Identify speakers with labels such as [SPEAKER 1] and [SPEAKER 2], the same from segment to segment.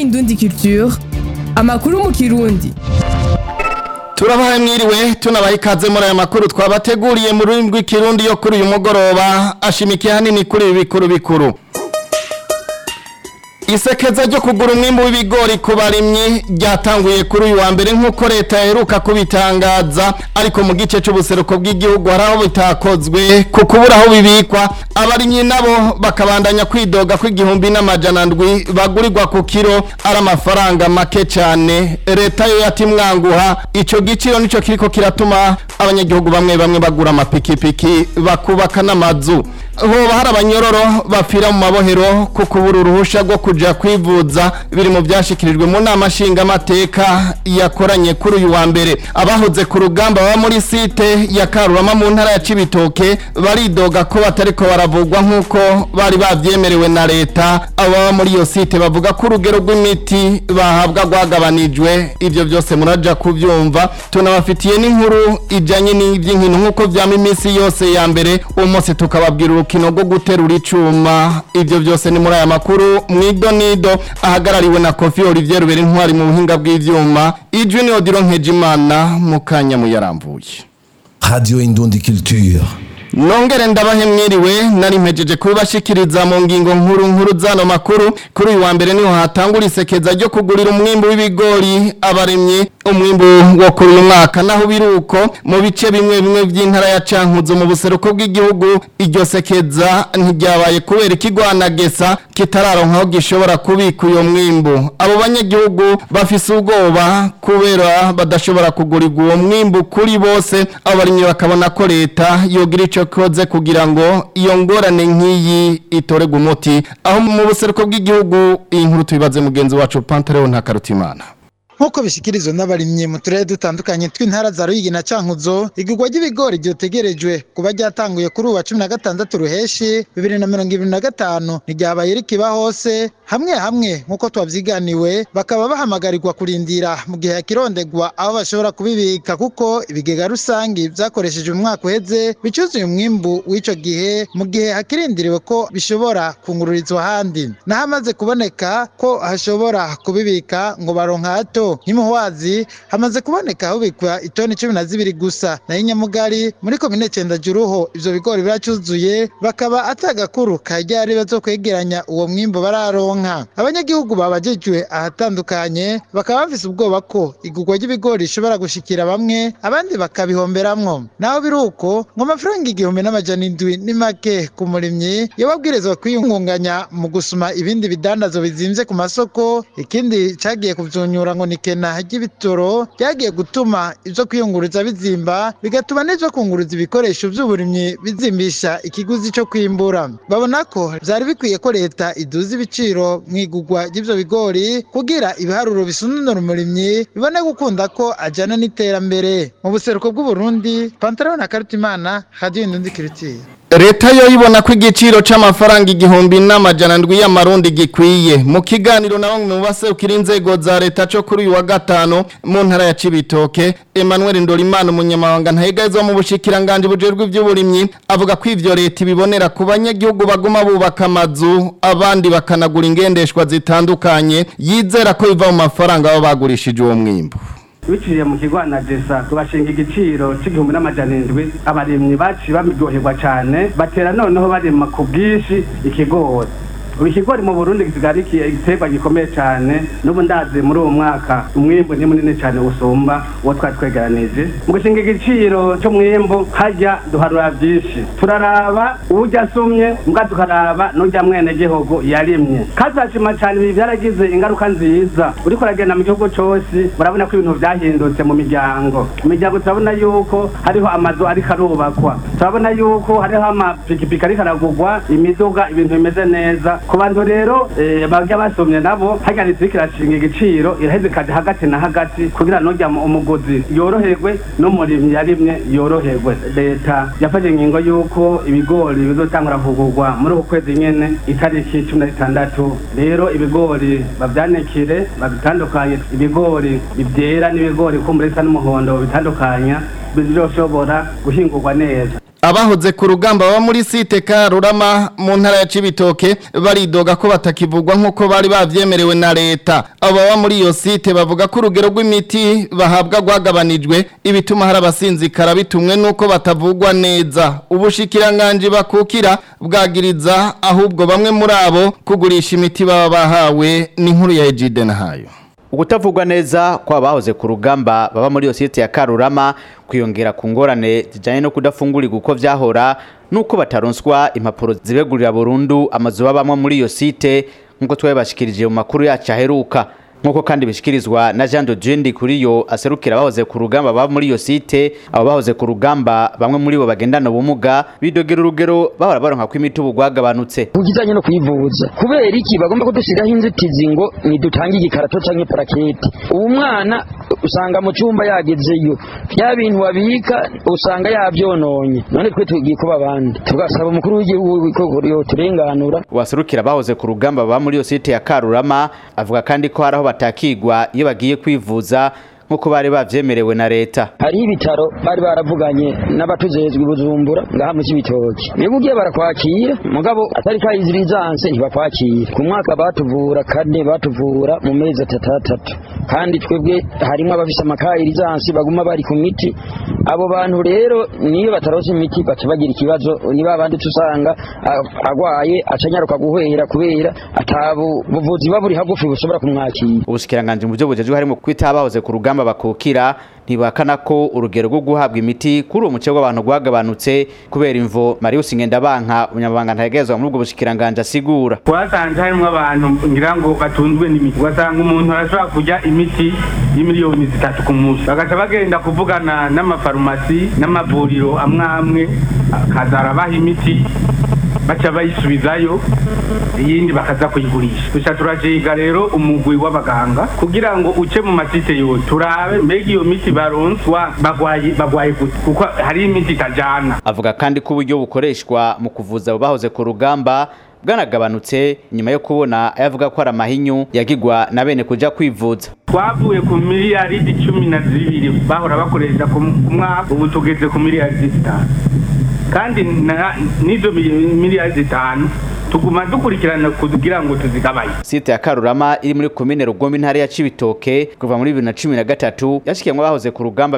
[SPEAKER 1] Indundi Culture amakuru mu kirundi
[SPEAKER 2] turabahaye mwiriwe tunabaha ikaze muri aya makuru twabateguriye mu rurimi rw'ikirundi yo kuri uyu mugoroba ashimikiye hanini kuri ibi bikuru bikuru isekeza ryo kugura umwimbu w'ibigori ku barimyi ryatanguye kuri uyu wa mbere nk'uko leta yaheruka kubitangaza ariko mu gice cy'ubuseruko bw'igihugu hari aho bitakozwe ku kubura aho bibikwa abarimyi nabo bakabandanya kwidoga ko igihumbi n'amajana ndwi bagurirwa ku kiro ari amafaranga make cyane leta yo yatimwanguha icyo giciro nicyo kiriko kiratuma abanyagihugu bamwe bamwe bagura amapikipiki bakubaka n'amazu hoba hari abanyororo bapfira mu mabohero ku kubura uruhusha rwo kuja kwivuza biri mu byashikirijwe mu nama nshingamateka yakoranye kuri uyu wa mbere abahoze ku rugamba baba muri site ya karurama mu ntara ya cibitoke baridoga ko batariko baravugwa nk'uko bari babyemerewe na leta abo baba muri iyo site bavuga ko urugero rw'imiti bahabwa rwagabanijwe ivyo byose muraja kubyumva tunabafitiye n'inkuru ijanye n'ivy'inkino nk'uko vyama iminsi yose ya mbere uwo munsi tukababwira urukino rwo guterura icuma ivyo byose ni muri aya makuru mwido nido ahagarariwe na Kofi Olivier Rubera intwari mu buhinga bw'ivyuma ijwi ni Odilo Nkejimana mu kanya muyaramvuye
[SPEAKER 3] Radio Indundi Culture.
[SPEAKER 2] Nongere ndabahe mwiriwe nari mpejeje kubibashikiriza mu ngingo nkuru nkuru zano makuru kuri uyu wa mbere niho hatangura isekeza ryo kugurira umwimbu w'ibigori abaremye umwimbu wo kuri uyu mwaka naho biruko mu bice bimwe bimwe by'intara ya Cankuzo mu buseruko bw'igihugu iryo sekeza ntiryabaye kubera ikigwana gesa kitararonka aho gishobora kubika uyo mwimbu abo banyagihugu bafise ubwoba kubera badashobora kugurirwa uwo mwimbu kuri bose abo barimyi bakabona ko leta yogira ico koze kugira ngo iyo ngorane nk'iyi itorerwe umuti aho mu buseruko bw'igihugu iyi nkuru tubibaze mugenzi wacu Pantaleo Ntakarutimana
[SPEAKER 4] nk'uko bishyikirizwa n'abarimyi mu turere dutandukanye tw'intara za ruyigi na cankuzo igurwa ry'ibigori ryotegerejwe kuba ryatanguye kuri uwa cumi na gatandatu ruheshi bibiri na mirongo ibiri na gatanu ntiryabaye rikiba hose hamwe hamwe nk'uko twabyiganiwe bakaba bahamagarirwa kurindira mu gihe yakirondegwa aho bashobora kubibika kuko ibigega rusangi byakoresheje umwaka uheze bicuzuye umwimbu w'icyo gihe mu gihe hakirindiriwe ko bishobora kungururizwa ahandi n'ahamaze kuboneka ko hashobora kubibika ngo baronka hato nk'imuhwazi hamaze kuboneka hubikwa itoni cumi na zibiri gusa nayo inyamugari muri komine Juruho ivyo bigori biracuzuye bakaba atagakuru kajyari bazo kwegeranya uwo mwimbo bararonka abanyagihugu babajejwe ahatandukanye bakaba bafise ubwoba ko igurwa ry'ibigori rishobora gushikira bamwe abandi bakabihomberamwo naho biruko ngo amafaranga igihumbi n'amajana indwi ni make ku murimyi iyo babwirizwa kwiyungunganya mu gusuma ibindi bidandazo bizimvye ku masoko ikindi cagiye kuvyunyura ngo ni kena ry'ibitoro ryagiye gutuma ivyo kwiyunguruza bizimba bigatuma n'ivyo kunguruza ibikoresho vy'uburimyi bizimbisha ikiguzi co kwimbura babona ko vyari bikwiye ko leta iduza ibiciro mw'igurwa ry'ivyo bigori kugira ibiharuro bisununura umurimyi bibone gukunda ko ajana n'iterambere mu buseruko bw'uburundi pantaro na karutimana radio indundi kiritiye
[SPEAKER 2] leta yo ibona ko igiciro c'amafaranga igihumbi n'amajana ndwi y'amarundi gikwiye mu kiganiro na bamwe mu baserukira inzego za leta co kuri uyu wa gatanu mu ntara ya Cibitoke Emmanuel Ndorimana umunyamabanga ntahegazwa mu bushikiranganje bujerwe ivy'uburimyi avuga ko ivyo leta ibibonera ku banyagihugu baguma bubaka amazu abandi bakanagura ingendeshwa zitandukanye yizera ko biva mu mafaranga baba bagurishije uwo mwimbu
[SPEAKER 5] biciye mu kigwana gesa tubashinga igiciro c'igihumbi n'amajana indwi abarimyi baciye babiryoherwa cane batera noneho barima ku bwinshi ikigori ubu ikigori mu burundi kisigara igiterwa gikomeye cyane n'ubu ndazi muri uwo mwaka umwimbu ni munini cyane usumba uwo twari twegeranije mu gushinga igiciro cy'umwimbu hajya duharura byinshi turaraba ujya asumye mbwa tukaraba n'ujya mwene gihugu yarimye kazashima cyane ibi byaragize ingaruka nziza uriko uragenda mu gihugu cyose murabona ko ibintu byahindutse mu miryango mu miryango turabona yuko hariho amazu ariko arubakwa turabona yuko hariho amapikipiki ariko aragurwa imiduga ibintu bimeze neza ku bantu rero eh, bajya basomye nabo hajyanitse kirashinga igiciro iraheze ikaja hagati na hagati kugira nujya mu- umuguzi yoroherwe n'umurimyi yarimye yoroherwe leta yafashe ingingo y'uko ibigori bizotangura kugurwa muri uku kwezi nyene itariki cumi na zitandatu rero ibigori babyanikire babitandukanye ibigori ivyera n'ibigori kumbura bisa n'umuhondo bitandukanya bizoshobora guhingurwa neza
[SPEAKER 2] abahoze ku rugamba baba muri site Karurama mu ntara ya Cibitoke baridoga ko batakivugwa nkuko bari bavyemerewe na leta abo baba muri iyo site bavuga ko urugero rw'imiti bahabwa gwagabanijwe ibituma hari abasinzikara bitumwe nuko batavugwa neza ubushikiranganje bakukira bwagiriza ahubwo bamwe muri abo kugurisha imiti baba bahawe n'inkuru ya Ejide nahayo
[SPEAKER 6] Ukutavugwa neza kwa bahoze ku rugamba baba muri iyo site ya Karurama kwiyongera ku ngorane zijanye no kudafungurirwa uko vyahora nuko bataronswa impapuro zibegurira burundu amazu babamwe muri iyo site nkuko twabashikirije mu makuru yacu aheruka nkuko kandi bishikirizwa na Jean de Jendi kuri yo aserukira bahoze ku rugamba baba muri iyo site abo bahoze ku rugamba bamwe muri bo bagendana ubumuga bidogera urugero bahora baronka ko imiti ubu gwagabanutse
[SPEAKER 7] kujyanye no kwivuza kubera iki bagomba kudushiraho inzitizi ngo nidutange igikarato canke parakete ubu mwana usanga mu cyumba yagezeyo bya bintu wabika usanga yavyononye none twe tugiye kuba abandi tugasaba umukuru w'igihugu ko yoturenganura
[SPEAKER 6] waserukira bahoze ku rugamba baba muri iyo site ya Karurama avuga kandi ko haraho batakigwa iyo bagiye kwivuza nkuko bari bavyemerewe na leta
[SPEAKER 7] hariho ibitaro bari baravuganye n'abatujejwe i bujumbura ngaha mu cibitoki niba ugiye barakwakira mugabo atari kayizirisanse ntibakwakira ku mwaka batuvura kane batuvura mu mezi atatatatu kandi twebwe harimo abafise amakayirisansi baguma bari ku miti abo bantu rero niyo bataronse imiti baca bagira ikibazo niba abandi usanga agwaye acanyaruka guhwera kubera atabu buvuzi baburi hagufi bushobora kumwakira
[SPEAKER 6] ubushikiranganje mu byo bujejwe harimo kwita abahoze ku rugamba bakukira ntibakana ko urugero rwo guhabwa imiti kuri uwo muce w'abantu gwagabanutse kubera imvo Marius Ngendabanka umunyamabanga ntagerezwa muri ubwo bushikiranganje asigura
[SPEAKER 5] twasanze harimo abantu ngira ngo batunzwe n'imiti ugasanga umuntu arashobora kurya imiti y'imiliyoni zitatu ku munsi bagaca bagenda kuvugana n'amafarumasi n'amavuriro amwe amwe akaza arabaha imiti baca bayisubizayo iyindi bakaza kuyigurisha gusa turajiga rero umugwi w'abaganga kugira ngo uce mu masite yose turabe mbega iyo miti baronswa bagwaye bagwaye gute kuko hari imiti itajana
[SPEAKER 6] avuga kandi ko uburyo bukoreshwa mu kuvuza abo bahoze ku rugamba bwanagabanutse nyuma yo kubona ayavuga ko ari amahinyu yagigwa na bene kuja kwivuza
[SPEAKER 5] twavuye ku miliyaridi cumi na zibiri bahora bakoresha ku mwaka ubu tugeze ku miliyaridi zitanu kandi n'izo miliyari zitanu tuguma dukurikirana kugira ngo tuzigabanye
[SPEAKER 6] site ya Karurama iri muri komine Rugombe intara ya Cibitoke kuva muri 2013 yashikiyemwe bahoze ku rugamba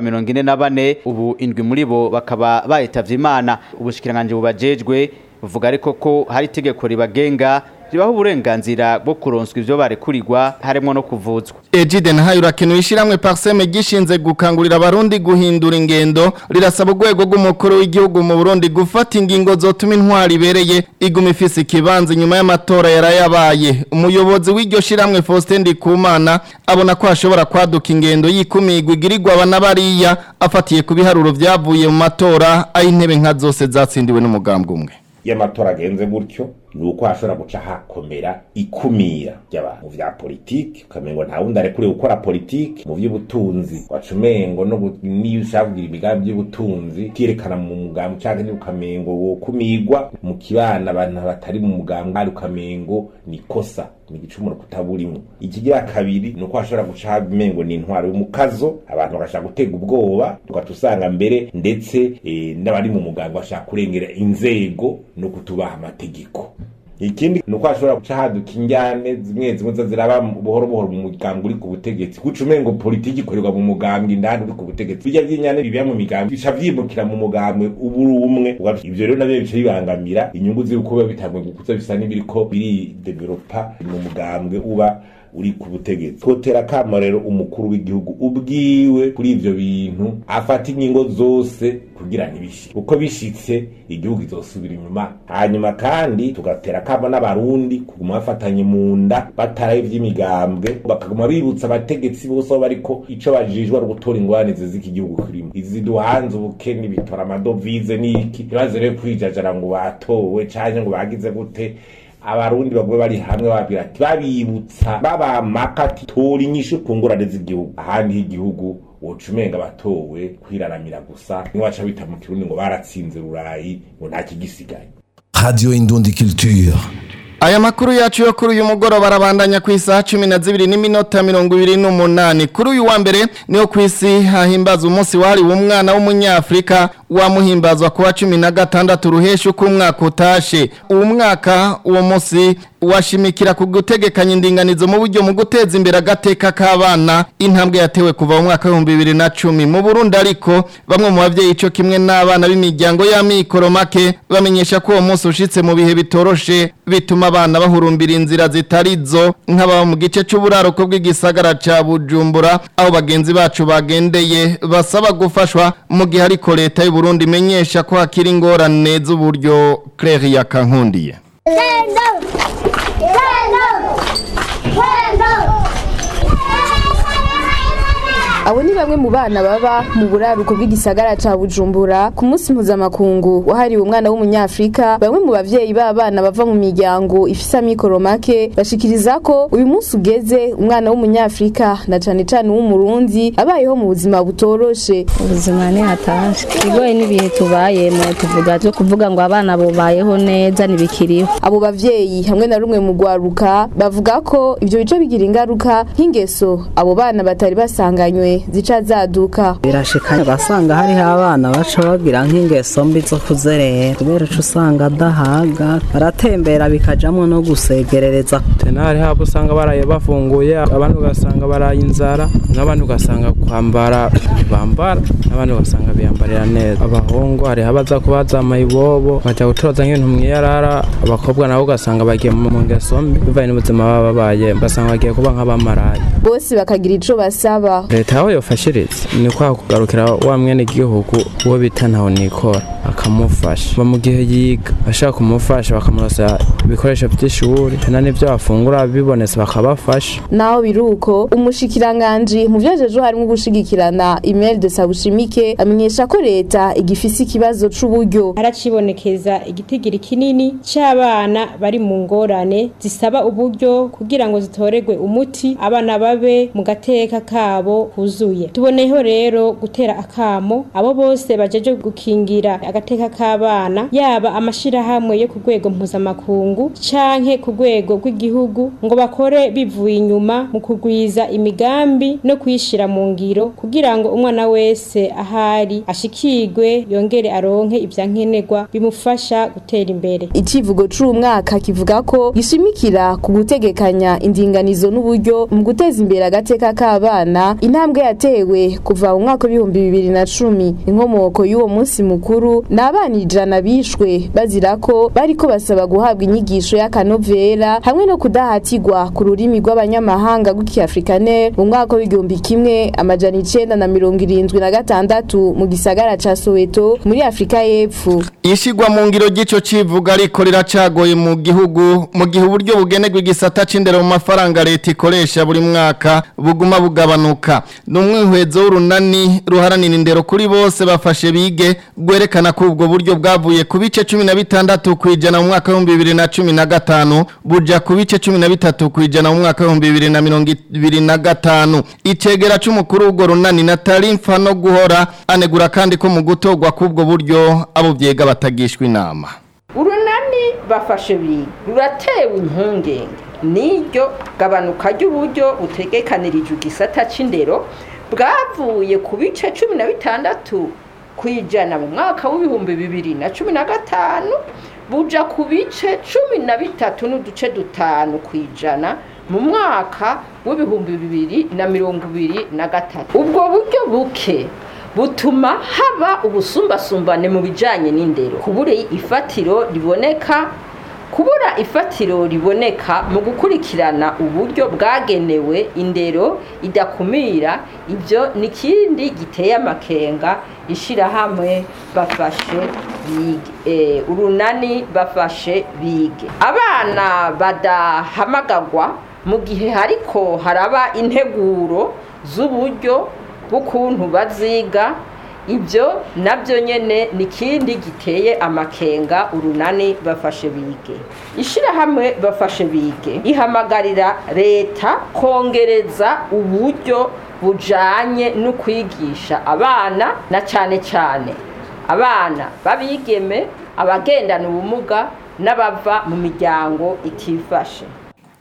[SPEAKER 6] 44 ubu indwi muri bo bakaba bayitavye Imana ubushikiranganje bubajejwe buvuga ariko ko hari itegeko ribagenga ribaho uburenganzira bwo kuronswa ivyo barekurirwa harimo no kuvuzwa
[SPEAKER 2] Ejide nahayo urakenuye ishiramwe Parseme gishinze gukangurira abarundi guhindura ingendo rirasaba urwego rw'umukuru w'igihugu mu Burundi gufata ingingo zotuma intwari ibereye iguma ifise ikibanza nyuma y'amatora yarayabaye umuyobozi w'iryo shiramwe Faustin Ndikumana abona ko hashobora kwaduka ingendo yikumigwa igirirwa abana bariya afatiye ku biharuro vyavuye mu matora aho intebe nka zose zatsindiwe n'umugambwe umwe
[SPEAKER 8] iyo amatora agenze gutyo ni uko hashobora guca hakomera ikumira ry'abantu mu vya politiki ukamengo nta wundi arekuriye gukora politiki mu vy'ubutunzi wacumengo no niyo ushaka kugira imigambi y'ubutunzi ukiyerekana mu mugambi canke ni ukamengo wokumigwa mu kibana abantu batari mu mugambi ari ukamengo ni kosa ni igicumuro kutaburimwo ikigira kabiri ni uko hashobora guca hamengo ni intwaro y'umukazo abantu bagashaka gutega ubwoba tugaca usanga mbere ndetse e, n'abari mu mugambi bashaka kurengera inzego no kutubaha amategeko ikindi ni uko hashobora guca haduka injyane zimwe zimwe zo ziraba buhoro buhoro mu mugambi uri ku butegetsi guca umengo politiki ikorerwa mu mugambi indani uri ku butegetsi bijya vy'inyane bibiya mu migambi bica vyimukira mu mugambi ubu uri umwe ivyo rero navyo bica bibangamira inyungu z'uko biba bitanguye gukuza bisa n'ibiriko biri developa mu mugambwe uba uri ku butegetsi twotera kamo rero umukuru w'igihugu ubwiwe kuri ivyo bintu afata ingingo zose kugira ntibishike uko bishitse igihugu izosubira inyuma hanyuma kandi tugatera kamo n'abarundi kuguma bafatanye mu nda bataraye ivy'imigambwe bakaguma bibutsa abategetsi bose aho bariko ico bajijwe ari gutora ingwane zizika igihugu kirimo izi duhanze ubukene bitora amadovize n'iki ntibaze rero kwijajara ngo batowe canke ngo bagize gute abarundi bagwe bari hamwe babwira ati babibutsa babamaka ati tora inyishu ku ngorane z'igihugu ahandi h'igihugu woca umenga batowe kwiraramira gusa niwaca bita mu kirundi ngo baratsinze rurayi ngo nta kigisigaye
[SPEAKER 3] Radio Indundi Culture.
[SPEAKER 2] Aya makuru yacu yo kuri uyu mugoroba arabandanya ku isaha cumi na zibiri n'iminota mirongo ibiri n'umunani kuri uyu wa mbere niho ku isi hahimbaza umunsi wahariwe umwana w'umunyafurika wamuhimbazwa kuwa cumi na gatandatu ruhesha uko umwaka utashe uwo mwaka uwo munsi washimikira ku gutegekanya indinganizo mu buryo mu guteza imbere agateka k'abana intambwe yatewe kuva mu mwaka w'ibihumbi bibiri na cumi mu burundi ariko bamwe mu babyeyi ico kimwe n'abana b'imiryango y'amikoro make bamenyesha ko uwo munsi ushitse mu bihe bitoroshe bituma abana bahurumbira inzira zitari zo nk'ababa mu gice c'uburaruko bw'igisagara ca bujumbura aho bagenzi bacu bagendeye basaba gufashwa mu gihe ariko leta y'u Burundi imenyesha ko hakiri ingorane z'uburyo Claire yakankundiye
[SPEAKER 9] abo ni bamwe mu bana baba mu buraruko bw'igisagara ca bujumbura ku munsi mpuzamakungu wahariwe umwana w'umunyafrika bamwe mu bavyeyi b'abana bava mu miryango ifise amikoro make bashikiriza ko uyu munsi ugeze umwana w'umunyafrika na cane cane w'umurundi abayeho mu buzima butoroshe
[SPEAKER 10] ubuzima ni hatashe igoye n'ibihe tubayemo tuvuga byo kuvuga ngo abana bubayeho neza ntibikiriho
[SPEAKER 9] abo bavyeyi hamwe na rumwe mu rwaruka bavuga ko ivyo bice bigira ingaruka nk'ingeso abo bana batari basanganywe zica zaduka
[SPEAKER 11] birashika basanga hariho abana baca bagira nk'ingeso mbi zo kuzerera kubera uca usanga adahaga baratembera bikajamwo no gusegerereza
[SPEAKER 12] tena hariho abo usanga baraye bafunguye abandi ugasanga baraye inzara n'abandi ugasanga kwambara bambara n'abandi ugasanga biyambarira neza abahungu hariho abaza kubaza amayibobo baja gutoza nk'ibintu mwiyarara abakobwa nabo ugasanga bagiye mu ngeso mbi bivanye n'ubuzima baba babaye ugasanga bagiye kuba nk'abamaraye
[SPEAKER 9] bose bakagira ico basaba
[SPEAKER 12] leta aho yofashiriza ni kwa kugarukira wa mwene igihugu uwo bita ntaho nikora akamufasha mu gihe yiga bashaka kumufasha bakamurosa ibikoresho by'ishuri tena n'ibyo bafungura bibonetse bakabafasha
[SPEAKER 9] naho biruko umushikiranganji mu vyajeje harimo gushigikirana email de sabushimike amenyesha ko leta igifise ikibazo c'uburyo
[SPEAKER 13] haracibonekeza igitigiri kinini c'abana bari mu ngorane zisaba uburyo kugira ngo zitoregwe umuti abana babe mu gateka kabo kuzuye tuboneyeho rero gutera akamo abo bose bajeje gukingira agateka k'abana yaba amashirahamwe yo ku rwego mpuzamakungu canke ku rwego rw'igihugu ngo bakore bivuye inyuma mu kugwiza imigambi no kuyishira mu ngiro kugira ngo umwana wese ahari ashikirwe yongere aronke ivyankenerwa bimufasha gutera imbere
[SPEAKER 9] icivugo c'uyu mwaka kivuga ko gishimikira ku gutegekanya indinganizo n'uburyo mu guteza imbere agateka k'abana intambwe yatewe kuva mu mwaka w'ibihumbi bibiri na cumi inkomoko y'uwo munsi mukuru ni abana ijana bishwe bazira ko bariko basaba guhabwa inyigisho y'akanovera hamwe no kudahatirwa ku rurimi rw'abanyamahanga rw'ikiafrikanere mu mwaka w'igihumbi kimwe amajana icenda na mirongo irindwi na gatandatu mu gisagara ca soweto muri afurika y'epfo
[SPEAKER 2] ishigwa mu ngiro ry'ico civuga ariko riracagoye mu gihugu mu gihe uburyo bugenerwa igisata c'indero mu mafaranga leta ikoresha buri mwaka buguma bugabanuka ni umwihwezo w'urunani ruharanira indero kuri bose bafashe bige rwerekana ko ubwo buryo bwavuye ku bice cumi na bitandatu ku ijana mu mwaka w'ibihumbi bibiri na cumi na gatanu buja ku bice cumi na bitatu ku ijana mu mwaka w'ibihumbi bibiri na mirongo ibiri na gatanu icegera c'umukuru w'urwo runani natali mfa no guhora anegura kandi ko mu gutorwa k'ubwo buryo abo vyega batagishwa inama
[SPEAKER 14] urunani bafashe biga ruratewe impungenge n'iryo gabanuka ry'uburyo butegekanirije igisata c'indero bwavuye ku bice cumi na bitandatu ku ijana mu mwaka w'ibihumbi bibiri na cumi na gatanu buja ku bice cumi na bitatu n'uduce dutanu ku ijana mu mwaka w'ibihumbi bibiri na mirongo ibiri na gatatu ubwo buryo buke butuma haba ubusumbasumbane mu bijanye n'indero kubura ifatiro riboneka kubura ifatiro riboneka mu gukurikirana uburyo bwagenewe indero idakumira ibyo ni ikindi giteye amakenga ishirahamwe bafashe bige urunani bafashe bige abana badahamagagwa mu gihe hariko haraba integuro z'uburyo bw'ukuntu baziga ibyo nabyo nyine ni ikindi giteye amakenga urunani bafashe bige ishyirahamwe bafashe bige ihamagarira leta kongereza uburyo bujanye no kwigisha abana na cyane cyane abana babigeme abagendana ubumuga n'abava mu miryango itifashe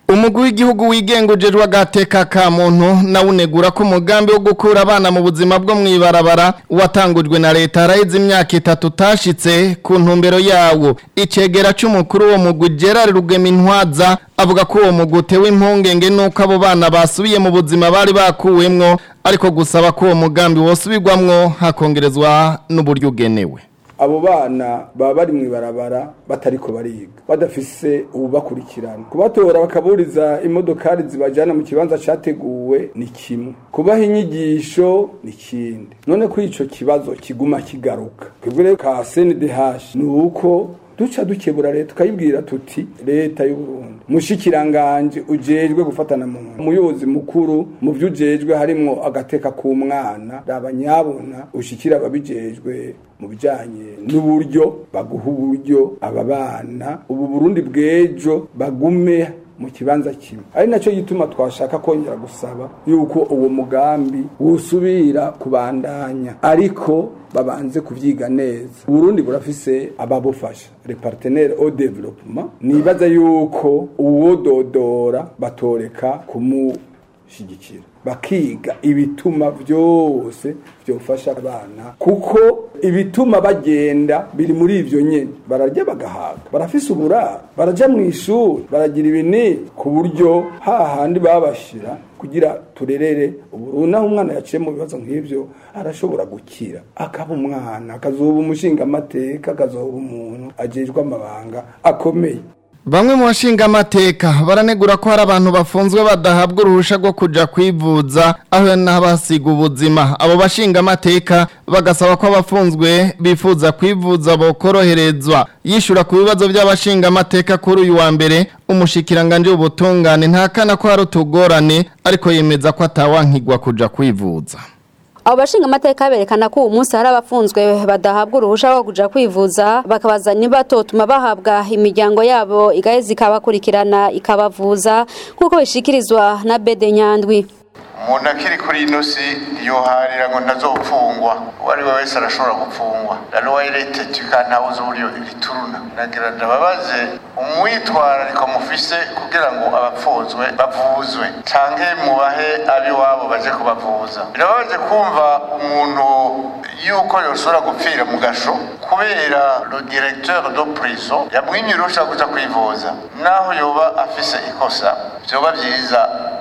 [SPEAKER 2] umugwi w'igihugu wigengujejwe agateka ka muntu nawe unegura ko umugambi wo gukura abana mu buzima bwo mw'ibarabara watangujwe na leta haraheze imyaka itatu utashitse ku ntumbero yawo icegera c'umukuru wo mugwi Gerard Rugemintwaza avuga ko uwo mugwi utewe impungenge nuko abo bana basubiye mu buzima bari bakuwemwo ariko gusaba ko uwo mugambi wosubirwamwo hakongerezwa n'uburyo ugenewe
[SPEAKER 15] abo bana baba bari mu ibarabara batariko bariga badafise ububakurikirana kubatora bakaburiza imodokari zibajana mu kibanza categuwe ni kimwe kubaha inyigisho ni kindi none ko ico kibazo kiguma kigaruka twebwe rero ka CNDH ni uko duca dukebura leta tukayibwira tuti leta y'u Burundi mushikiranganje ujejwe gufatana mu umuyobozi mukuru mu byo ujejwe harimwo agateka k'umwana rabanyabona ushikira ababijejwe mu bijanye n'uburyo baguha uburyo aba bana ubu Burundi bw'ejo bagume mu kibanza kimwe ari nacyo gituma twashaka kongera gusaba yuko uwo mugambi wusubira kubandanya ariko babanze kuvyiga neza Burundi burafise ababufasha les partenaires au développement nibaza yuko uwododora batoreka kumushigikira bakiga ibituma byose byofasha abana kuko ibituma bagenda biri muri ivyo nyene bararya bagahaga barafise uburaro baraja mu ishuri baragira ibinini ku buryo hahandi babashira kugira turerere ubu naho umwana yaciye mu bibazo nk'ivyo arashobora gukira akaba umwana akazoba umushinga amateka akazoba umuntu ajejwe amabanga akomeye
[SPEAKER 2] Bamwe mu bashinga amateka baranegura ko hari abantu bafunzwe badahabwa uruhusha rwo kuja kwivuza aho n'abasiga ubuzima abo bashinga amateka bagasaba ko abafunzwe bifuza kwivuza bokoroherezwa yishura ku bibazo by'abashinga amateka kuri uyu wa mbere umushikiranganje w'ubutungane ntakana ko hari utugorane ariko yemeza ko atawankigwa kuja kwivuza
[SPEAKER 16] abo bashinga amateka berekana ko uwo munsi hari abafunzwe badahabwa uruhusha rwo kuja kwivuza bakabaza niba batotuma bahabwa imiryango yabo igaheza ikabakurikirana ikabavuza nk'uko bishikirizwa na bede nyandwi
[SPEAKER 17] umuntu akiri kuri ino si yoharira ngo ntazopfungwa uwo ari we wese arashobora gupfungwa rero wayiretete ukantawuza uburyo ibituruna nagira ndababaze umwitwarariko mufise kugira ngo abapfunzwe bavuzwe canke mubahe ab'iwabo baje kubavuza birababaje kumva umuntu yuko yoshobora gupfira mu gasho kubera le directeur de prison yamwimye urusha kuja kwivuza naho yoba afise ikosa vyoba vyiza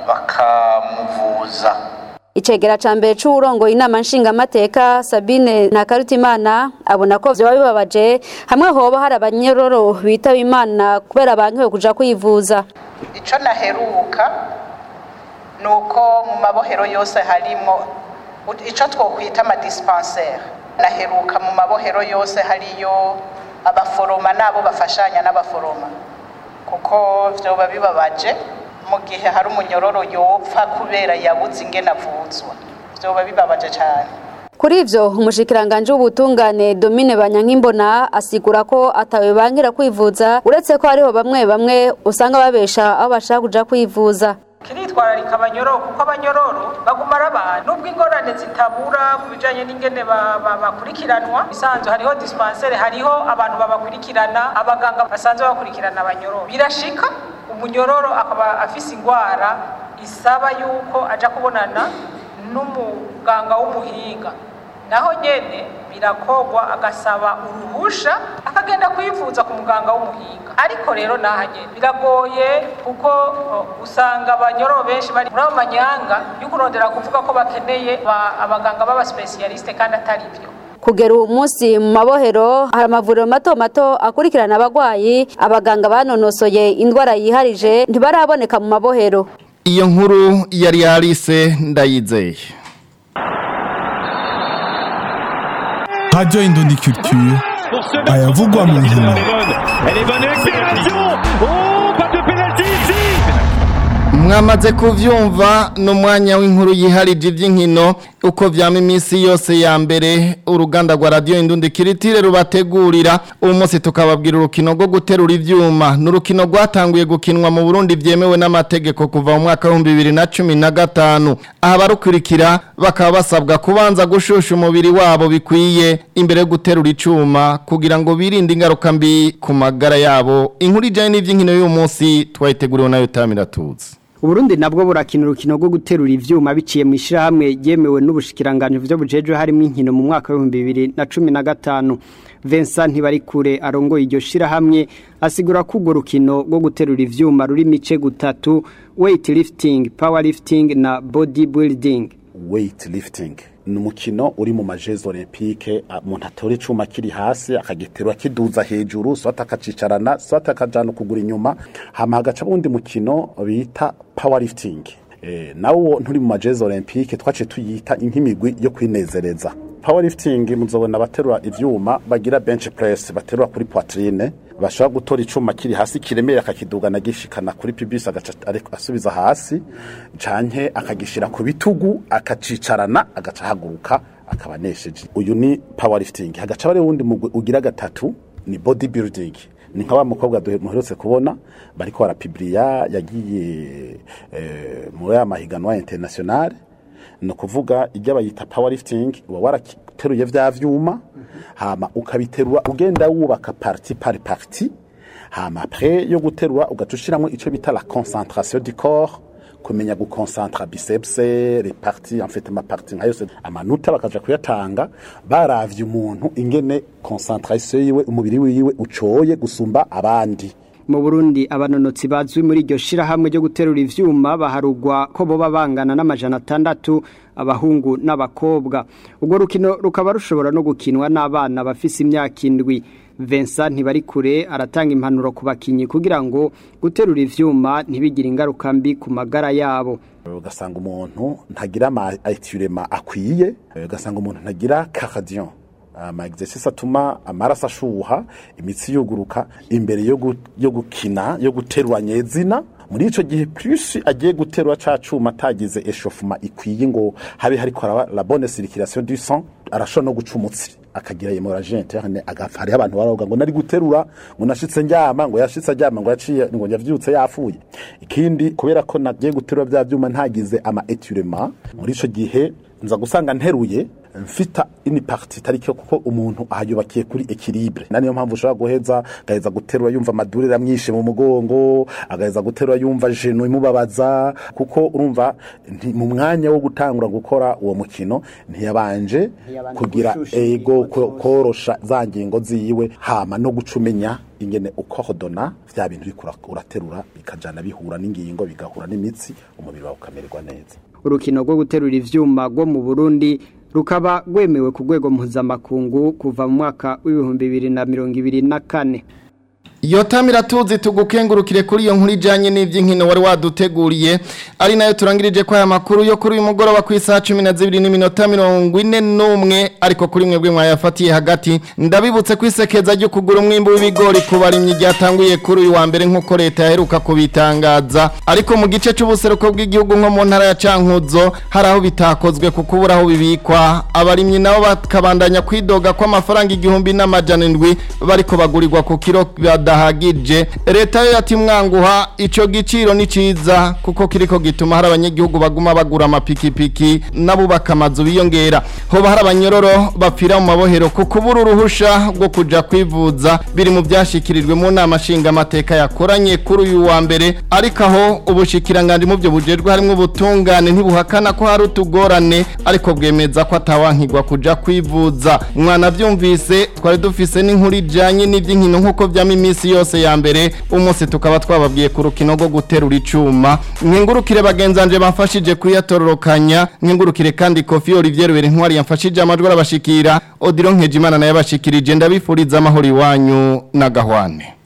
[SPEAKER 17] bakamuvuza
[SPEAKER 16] icegera ca mbere c'uwurongoye inama nshingamateka sabine na karutimana abona ko vyoba bibabaje hamwe hoba hari abanyororo bitaba imana kubera bankiwe kuja kwivuza
[SPEAKER 18] ico naheruka ni uko mu mabohero yose harimo ico twokwita amadispensaire naheruka mu mabohero yose hariyo abaforoma n'abo bafashanya n'abaforoma kuko vyoba bibabaje mu gihe hari umunyororo yopfa kubera yabuze ingene avuzwa vyoba bibabaje cyane
[SPEAKER 16] kuri ivyo umushikiranganje w'ubutungane Domine Banyankimbona asigura ko atawe bankira kwivuza uretse ko hariho bamwe bamwe usanga babesha aho bashaka kuja kwivuza
[SPEAKER 19] kiritwararika abanyororo kuko abanyororo baguma ari abantu nubwo ingorane zitabura ku bijanye n'ingene bakurikiranwa bisanzwe hariho dispensaire hariho abantu babakurikirana abaganga basanzwe bakurikirana abanyororo birashika umunyororo akaba afise ingwara isaba yuko aja kubonana n'umuganga w'umuhinga naho nyene birakogwa agasaba uruhusha akagenda kwivuza ku muganga w'umuhinga ariko rero naha nyene biragoye kuko usanga abanyororo benshi bari muri abo manyanga yo kurondera kuvuga ko bakeneye abaganga b'abaspesialiste kandi atari byo
[SPEAKER 16] kugera uwo munsi mu mabohero hari amavuriro mato mato akurikirana abagwayi abaganga banonosoye indwara yiharije ntibaraboneka mu mabohero
[SPEAKER 2] iyo nkuru yari yarise ndayizeye
[SPEAKER 3] Radio Indondi Culture ayavugwa mu nkino
[SPEAKER 2] mwamaze kuvyumva n'umwanya w'inkuru yiharije iby'inkino uko vyama iminsi yose ya mbere uruganda rwa radio indundi kiritire rubategurira uwo munsi tukababwira urukino rwo guterura ivyuma n'urukino rwatanguye gukinwa mu Burundi vyemewe n'amategeko kuva mu mwaka wa 2015 aha barukurikira bakaba basabwa kubanza gushusha umubiri wabo bikwiye imbere yo guterura icuma kugira ngo birinde ingaruka mbi ku magara yabo inkuru ijanye n'ivy'inkino y'uyu munsi twayiteguriwe nayo Tamira Tuzi
[SPEAKER 20] Uburundi nabwo burakina urukino rwo guterura ivyuma biciye mu ishirahamwe ryemewe n'ubushikiranganje byo bujejwe harimo inkino mu mwaka wa 2015 Vincent Ntibarikure arongoye iryo shirahamwe asigura ko urwo rukino rwo guterura ivyuma ruri mice gutatu weightlifting powerlifting na bodybuilding
[SPEAKER 21] weightlifting ni umukino uri mu majezi olympique umuntu atora icuma kiri hasi akagiterura kiduza hejuru swata akacicarana swata akajana ukuguru inyuma hama hagaca uwundi mukino bita powerlifting e, nawo nturi mu majezi olympique twaciye tuyita nk'imigwi yo kwinezereza powerlifting muzobona baterura ivyuma bagira bench press baterura kuri poitrine bashobora gutora icuma kiri hasi kiremera akakidugana gishikana kuri pibisi agaca asubiza hasi canke akagishira ku bitugu akacicarana agaca haguruka akaba nesheje uyu ni powerlifting hagaca bari wundi mugwi ugira gatatu ni bodybuilding ni nka wa mukobwa duherutse kubona bariko barapibriya yagiye eh, muri aya mahiganwa international ni ukuvuga ibyo bayita powerlifting uba warateruye vya vyuma hama ukabiterura ugenda wubaka parti par parti hama après yo guterura ugaca ushiramwo ico bita la concentration du corps kumenya gukonsantra biceps les parties en fait ma partie nka yose amanota bakaja kuyatanga baravye umuntu ingene concentration yiwe umubiri wiwe ucoye gusumba abandi
[SPEAKER 20] mu Burundi abanonotsi bazwi muri iryo shirahamwe ryo guterura ivyuma baharugwa ko boba bangana n'amajana atandatu abahungu n'abakobwa ubwo rukino rukaba rushobora no gukinwa n'abana bafise imyaka indwi Vincent Ntibarikure aratanga impanuro ku bakinyi kugira ngo guterura ivyuma ntibigire ingaruka mbi ku magara yabo
[SPEAKER 21] ugasanga umuntu ntagira ama etirema akwiye ugasanga umuntu ntagira cardio ama exercice atuma amaraso ashuha imitsi yuguruka imbere yo gukina yo guterura nyezina muri ico gihe plus agiye guterura ca cuma atagize echauffement ikwiye ngo habe hariko la bonne circulation du sang arashobora no guca umutsi akagira hemorrhagie interne agapfa hariho abantu baravuga ngo nari guterura ngo nashitse njyama ngo yashitse ajyama ngo yaciye ngo yavyutse yafuye ikindi kubera ko nagiye guterura bya byuma ntagize ama étirement muri ico gihe nza gusanga nteruye mfita ini parti tariko kuko umuntu ahayubakiye kuri equilibre nani yo mpamvu ushobora guheza agaheza guterura yumva amadurira mwinshi mu mugongo agaheza guterura yumva jeno imubabaza kuko urumva mu mwanya wo gutangura gukora uwo mukino ntiyabanje kugira ego korosha za ngingo ziwe hama no gucumenya ingene ukohodona vya bintu uriko uraterura bikajana bihura n'ingingo bigahura n'imitsi umubiri wawe ukamererwa neza
[SPEAKER 20] urukino rwo guterura ivyuma rwo mu Burundi rukaba rwemewe ku rwego mpuzamakungu kuva mu mwaka w'ibihumbi bibiri na mirongo ibiri na kane
[SPEAKER 2] iyo tamira tuzi tugukengurukire kuri iyo nkuru ijyanye n'iby'inkino wari waduteguriye ari nayo turangirije ko aya makuru yo kuri uyu mugoroba ku isaha cumi na zibiri n'iminota mirongo ine n'umwe ariko kuri mwebwe mwayafatiye hagati ndabibutse ko isekeza ryo kugura umwimbo w'ibigori ku barimyi ryatanguye kuri uyu wa mbere nk'uko leta yaheruka kubitangaza ariko mu gice cy'ubuseruko bw'igihugu nko mu ntara ya cankuzo hari aho bitakozwe ku kubura aho bibikwa abarimyi nabo bakabandanya kwidoga ko amafaranga igihumbi n'amajana indwi bariko bagurirwa ku kiro badahagije leta yo yati mwanguha ico giciro ni ciza kuko kiriko gituma hari abanyagihugu baguma bagura amapikipiki n'abubaka amazu biyongera hoba hari abanyororo bapfira mu mabohero ku kubura uruhusha rwo kuja kwivuza biri mu byashikirijwe mu nama nshingamateka yakoranye kuri uyu wa mbere ariko aho ubushikiranganje mu byo bujejwe harimo ubutungane ntibuhakana ko hari utugorane ariko bwemeza ko atawankigwa kuja kwivuza mwana byumvise twari dufise n'inkuru ijanye n'ivy'inkino nk'uko vyama iminsi yose ya mbere umunsi tukaba twababwiye ku rukino rwo guterura icuma nkingurukire bagenzanje bamfashije kuyatororokanya nkingurukire kandi kofi Olivier Berintwari yamfashije amajwi arabashikira Odilon Nkejimana naye abashikirije ndabifuriza amahoro iwanyu na gahwane